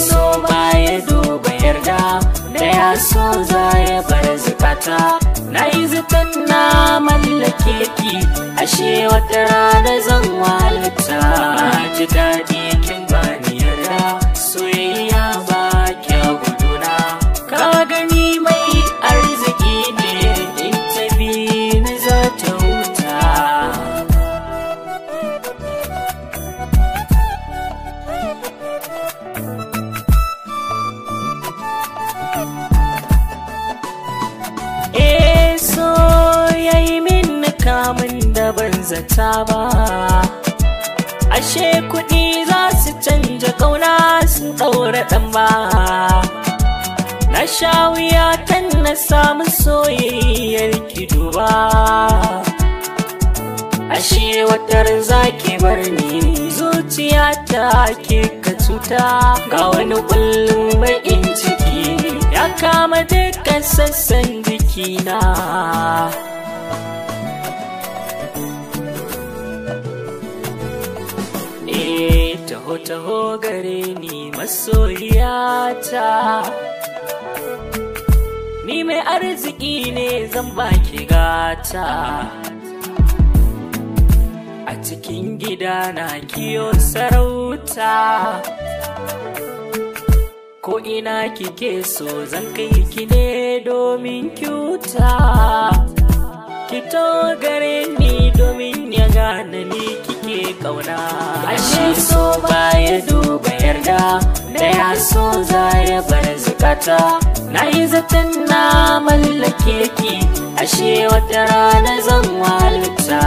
so baya duba yarda da ya so za ya bar zukata na yi zaton na mallake ki ashe wata rana zan walta ji daɗi kin bani yarda soyayya ba kya guduna ka gani mai arziki ne in ta bi ni za ta huta Eh so yayi min kamun da ban zata ba Ashe kuɗi za su canja ƙauna su ɗaura ɗan ba Na sha wuya tan na samu soyayyar ki duba Ashe watar zaki bar ni zuciya ta ke ka cuta Ga wani kullum baƙin ciki ya kama dukkan sassan jikina Eh taho taho gare ni masoyiyata Ni mai arziki ne zan baki gata A cikin gida na kiyo sarauta Ko ina kike so zan kai ki ne domin kyuta Ki to gare ni domin ya gane ni kike kauna Ashe so baya duba yarda da ya so za ya bar zukata Na yi zaton na mallake ki ashe wata rana zan walta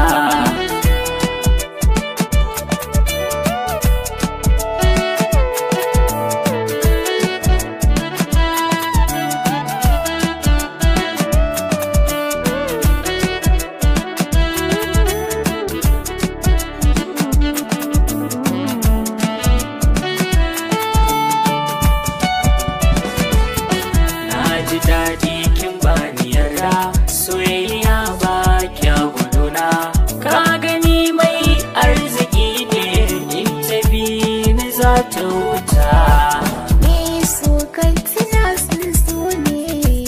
Na ji daɗi kin bani yarda soyayya ba kya guduna ka gani mai arziki ne in ta bi ni za ta wuta Me so kai tuna sun so ne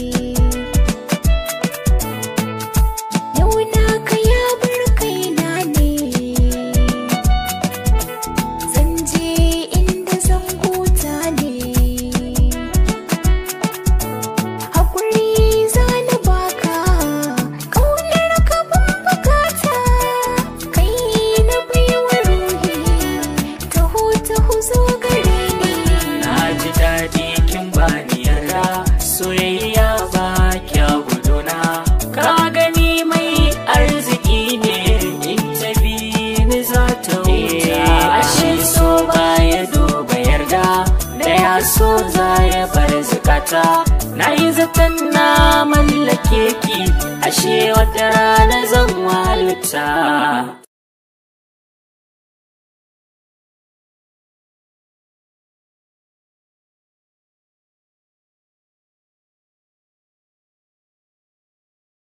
Yau na ka ya bar kaina ne Zan je inda zan huta ne Hakuri za na baka Ƙaunar ka ban bukata Kai na baiwa ruhi Taho taho zo gare ni Na ji daɗi kin bani yarda soyayya ba kya guduna ka gani mai arziki ne in ta bi ni za ta wuta ashe so baya duba yarda da ya so za ya bar zukata na yi zaton na mallake ki ashe wata rana zan walta